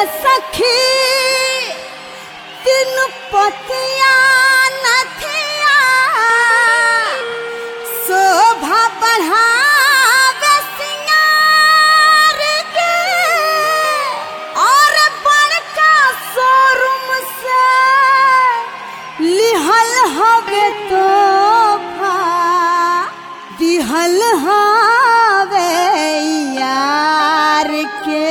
सखी तीन पतिया नथिया शोभा बढ़ावे सिंगार के और बड़का शोरूम से लिहल हवे तोहफा दिहल हवे यार के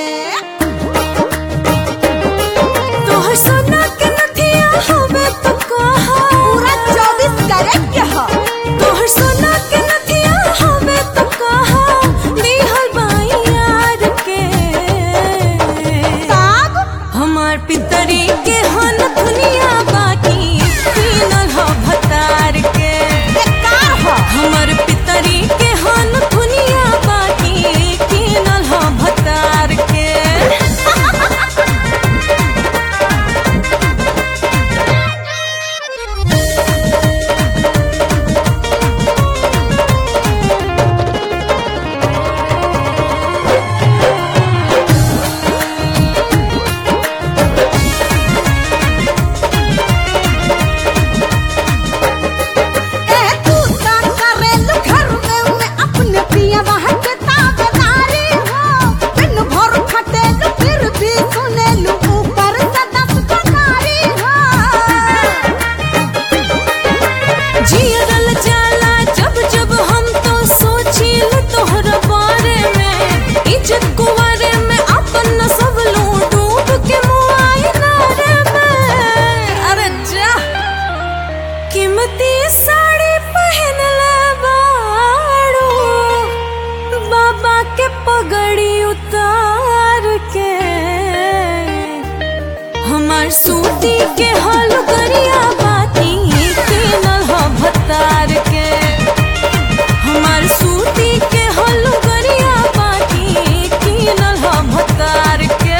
तोहर सोना के नथिया हवे तो कहा पूरा चौबीस कैरेट के ह तोहर सोना के नथिया हवे तो कहा दिहल बाई यार के तब हमार पितरी के हन दुनिया बाकी पीनल ह भतार के बेकार ह हमर पितरी के हन दुनिया बाकी पीनल ह भतार के ए तू ता करेलु घर में में अपने पिया वहाँ के ताबेदारी हो दिन भर खटेलु फिर भी सुनेलु ऊपर से दस पगारी हो जियरल जाला जब जब हम तो सोचिल तोहर बारे में इज्जत कुवारे में अपन सब लू डूब के मुआइना रे में अरे जा कीमती साड़ी पहन ले बाड़ू बाबा के पगड़ी उतार के हमार सूती के हल गरिया बाती के नल भतार के हमार सूती के हल गरिया बाती के नल भतार के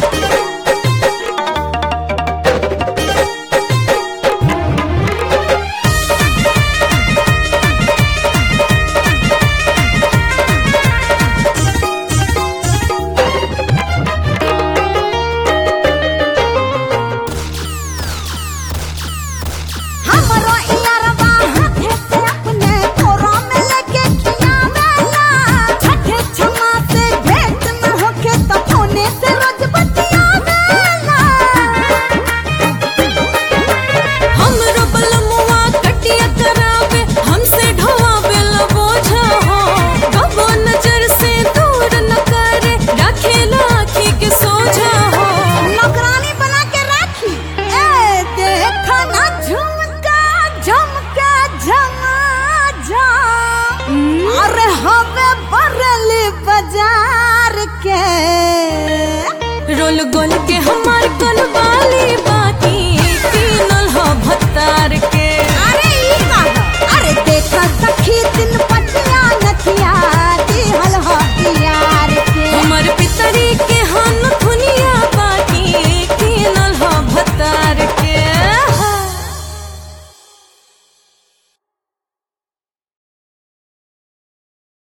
हमरो इयारवा हाथे से अपने कोरा में लेके खियावेला छठे छमा से भेंट न होके तो फोने से रोज बतियावेला हमरो बलमुआ कटिया करावे हमसे ढोवावे ला बोझा हो कबो नजर से दूर न करे रखे लाखी के सोझा हो नौकरानी बना के राखी ए देखा ना झुमका झुमका झमा झम अरे हवे बरली बाजार के रोल गोल के हम